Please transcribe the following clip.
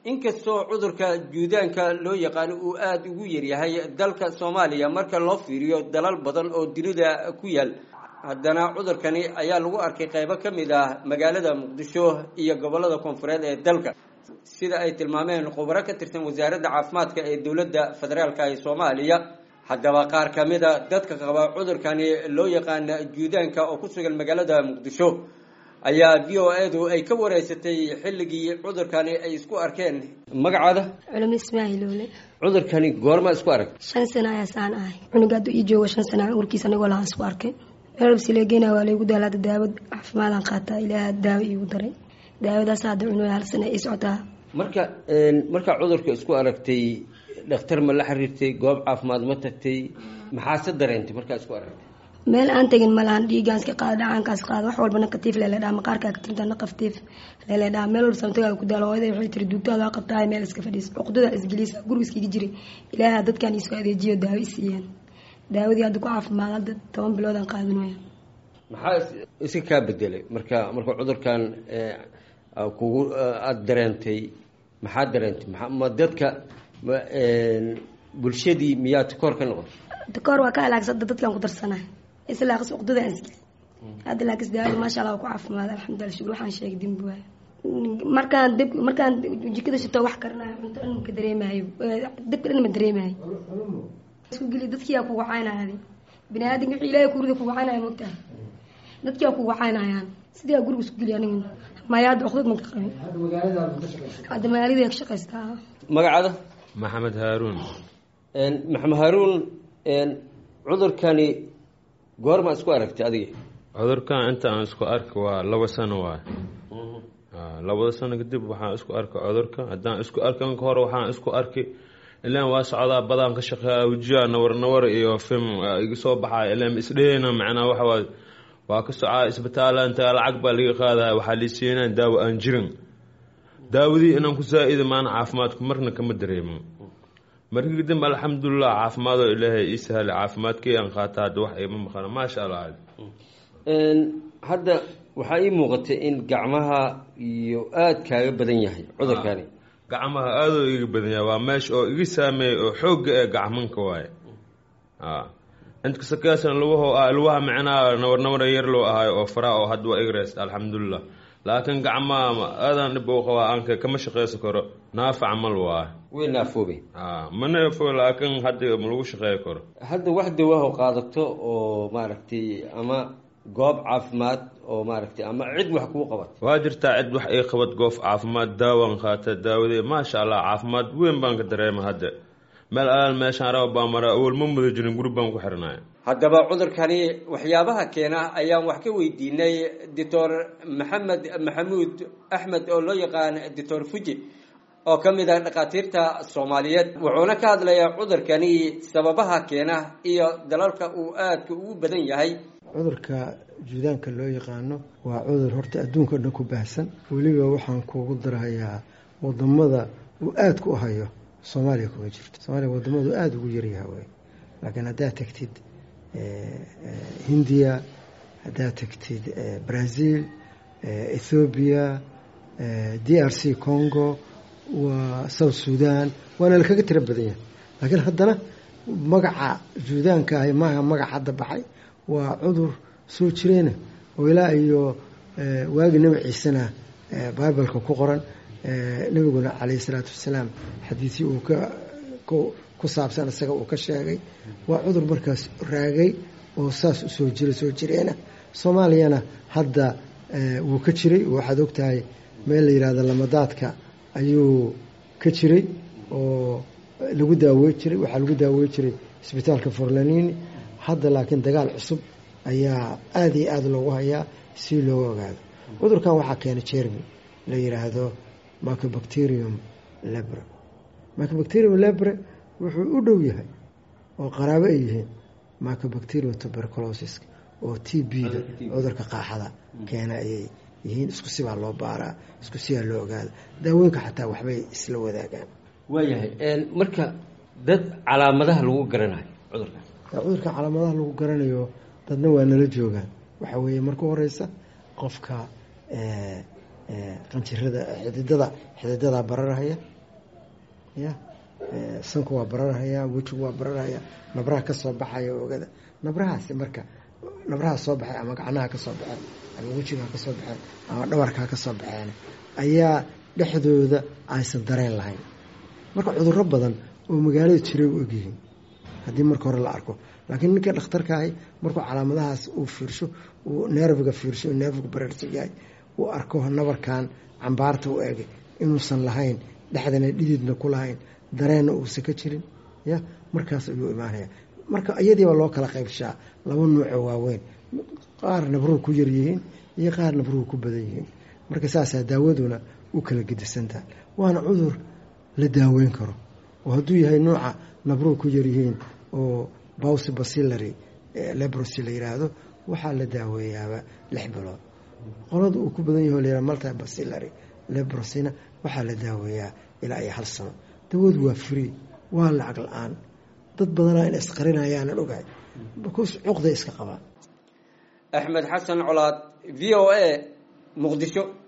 inkastoo cudurka juudaanka loo yaqaano uu aada ugu yaryahay dalka soomaaliya marka loo fiiriyo dalal badan oo dunida ku yaal haddana cudurkani ayaa lagu arkay qaybo ka mid ah magaalada muqdisho iyo gobollada koonfureed ee dalka sida ay tilmaameen khubaro ka tirsan wasaaradda caafimaadka ee dowladda federaalka ee soomaaliya haddaba qaar ka mid a dadka qaba cudurkani loo yaqaana juudaanka oo ku sugan magaalada muqdisho ayaa v o edu ay ka wareysatay xilligii cudurkani ay isku arkeen magacaada culamo ismaahiilowle cudurkani goorma isku arag shan sano ayaasaan ahay cunuga hadduu ii joogo shan sana urkiisa anigoo lahaan isku arkay meelbsileegeyna waa laygu daala hadda daawad caafimaadaan qaataa ilaaha daawo iigu daray daawadaas hadda cunuga hal sana ii socotaa marka markaa cudurka isku aragtay dhakhtar ma la xiriirtay goob caafimaad ma tagtay maxaase dareentay markaa isku aragtay meel aan tegin malahan dhiigaanska qaada dhacaankaas qaada wax walba nakatiif leeledhaa maqaarkaa katinta naqaftiif leeledhaa meel walba samtagaa ku daalo hooyada waxay tiri duugtaada waa qabtaa meel iska fadhiis cuqdada isgeliisa guriga iskaga jiray ilaaha dadkan iisoo adeejiyo daawo isiiyeen daawadii hadda ku caafimaad hadda toban biloodaan qaadinaya maxaa iska kaa bedelay marka marka cudurkan kugu aada dareentay maxaa dareentay ma dadka bulshadii miyaa takoor ka noqotay takoor waa ka halaagsada dadkan ku darsanay islaaqis uqdadaan isgeli hadda laakis daawada maasha allah waa ku caafimaad alxamdulillah shukur waxaan sheegay dembi waayo markaan deb markaan jikada shito wax karanayo cunto dhan maka dareemayo dabka dhan ma dareemayo isku geli dadkiyaa kugu caynaya bini aadamka wixii ilaahay kurida kugu caynaya mogtahay dadkiyaa kugu caynayaan sidaa guriga isku geli aniga maya hadda uqdad maka qabin hadda magaalada ka shaqaystaa magacaada maxamed haaruun maxamed haaruun cudurkani goorma isku aragtay adiga cudurkan inta aan isku arki waa laba sano waay labada sano kadib waxaan isku arki cudurka haddaan isku arkan ka hore waxaan isku arki ilaan waa socdaa badaan ka shaqeeya wajiya nawar nawar iyo film iga soo baxaya ilaan isdheheyna macnaa waxa waay waa ka socaa isbitaala inta lacag baa laga qaadaya waxaa liisiinaa daawo aan jirin daawadii inaan ku saa-ida maana caafimaadku marna kama dareemo markii kadib alxamdulilah caafimaadoo ilaahay ii sahlay caafimaadkii aan qaata hadda wax iima maqana maasha allah hadda waxaa ii muuqatay in gacmaha iyo aada kaaga badan yahay cudurkani gacmaha aadoo iga badan yahay waa meesha oo iga saameeyey oo xoogga ee gacmanka waaye intkasakaasna lugaho ah lugaha micnaha nawar nawar yar loo ahaay oo faraa oo hadda waa igreys alxamdulilah laakiin gacmaha aadan dhib u qabaa aanka kama shaqaysan karo naafa camal waaye way naafoobay ma naafo laakiin hadda ma lagu shaqeey karo hadda wax dawaaho qaadato oo maaragtay ama goob caafimaad oo maaragtay ama cid wax kuu qabat waa jirtaa cid wax ii qabad goof caafimaad daawaan qaata daawadee maasha allah caafimaad weyn baan ka dareema hadda meel alaal meeshaan raba baa mara awal ma muda jirin guri baan ku xirnaya haddaba cudurkani waxyaabaha keena ayaan wax ka weydiinay doctor maxamed maxamuud axmed oo loo yaqaan doctor fuji oo ka mid ah dhakhaatiirta soomaaliyeed wuxuuna ka hadlayaa cudurkani sababaha keena iyo dalalka uu aadka ugu badan yahay cudurka juudaanka loo yaqaano waa cudur horta adduunka o dhan ku baahsan weliba waxaan kuugu darahayaa wadamada uu aada ku hayo soomaaliya kuma jirto soomaaliya wadamadu aada ugu yaryaha way laakiin haddaad tagtid hindiya haddaad tagtid brazil ethoobiya d r c congo waa south sudan waana lakaga tiro badan yahay laakiin haddana magaca juudaanka ahi maaha magac hadda baxay waa cudur soo jireena oo ilaa iyo waagi nebi ciisena bibaleka ku qoran nebiguna calayhi salaatu wasalaam xadiisii uu ka ku saabsan isaga uu ka sheegay waa cudur markaas raagay oo saas usoo jira soo jireena soomaaliyana hadda wuu ka jiray waxaad ogtahay meel la yihahdo lamadaadka ayuu ka jiray oo lagu daawey jiray waxaa lagu daawey jiray isbitaalka forlanini hadda laakiin dagaal cusub ayaa aada iyo aada loogu hayaa si looga ogaado cudurkan waxaa keena jermi la yiraahdo microbacterium lebre microbacterium lebre wuxuu u dhow yahay oo qaraabo ay yihiin microbacterium tuberculosis oo t b da cudurka qaaxada keena ayay yihiin isku sibaa loo baaraa isku sibaa loo ogaada daawooyinka xataa waxbay isla wadaagaan waayahay marka dad calaamadaha lagu garanayo cudurkan cudurka calaamadaha lagu garanayo dadna waa nala joogaan waxaa weeye marka horeysa qofka qanjirada xididada xididada bararahaya ya sanku waa bararhayaa wejigu waa bararhayaa nabraha kasoo baxaya ogada nabrahaasi marka nabraha soo baxay ama gacnaha kasoo baxeen ama wejigaha kasoo baxeen ama dhabarkaa kasoo baxeen ayaa dhexdooda aysan dareen lahayn marka cuduro badan oo magaalada jiray u egyihiin haddii marka hore la arko laakiin ninka dhakhtarka ahi markuu calaamadahaas uu fiirsho uu neerfiga fiirsho neerfiga bareersan yahay uu arko nabarkan cambaarta u egay inuusan lahayn dhexdana dhididna ku lahayn dareenna uusan ka jirin ya markaas ayuu imaanaya marka iyadiiba loo kala qaybshaa laba nuucoo waaweyn qaar nabruhu ku yaryihiin iyo qaar nabruhu ku badan yihiin marka saasaa daawaduna u kala gedisantaha waana cudur la daaweyn karo oo hadduu yahay nuuca nabruhu ku yaryihiin oo bawsi basilary lebrosi la yiraahdo waxaa la daaweeyaaba lix bilood qolada uu ku badan yaho layihah multi basilary lebrosina waxaa la daaweeyaa ilaa iyo hal sano dawadu waa free waa lacag la-aan dad badanaa in isqarinayaanan ogahay bcause cuqday iska qabaan axmed xasan colaad v o a muqdisho